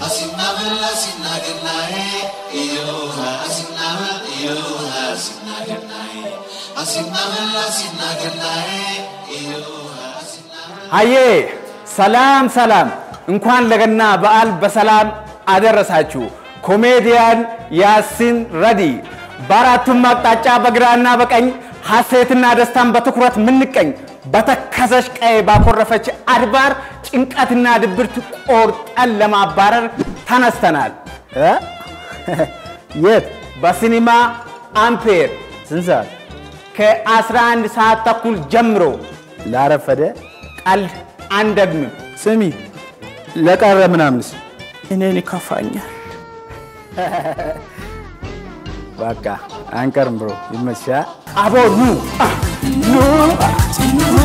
Asinnavel asinnagennae iyoha asinnavel iyoha asinnagennae Asinnavel asinnagennae iyoha asinnavel አዬ ሰላም ሰላም፣ እንኳን ለገና በዓል በሰላም አደረሳችሁ። ኮሜዲያን ያሲን ረዲ በአራቱም አቅጣጫ በግራና በቀኝ ሐሴትና ደስታን በትኩረት ምንቀኝ በተከዘች ቀይ ባኮረፈች አድባር ጭንቀትና ድብርት ቆርጠን ለማባረር ተነስተናል። እ? የት? በሲኒማ አምፔር ስንት ሰዓት? ከ11 ሰዓት ተኩል ጀምሮ ላረፈደ ቀልድ አንደግምም። ስሚ ለቀረ ምናምንስ እኔን ይከፋኛል። በቃ አንቀርም ብሮ ይመችሻል። አቦ ኑ አ፣ ኑ አ፣ ኑ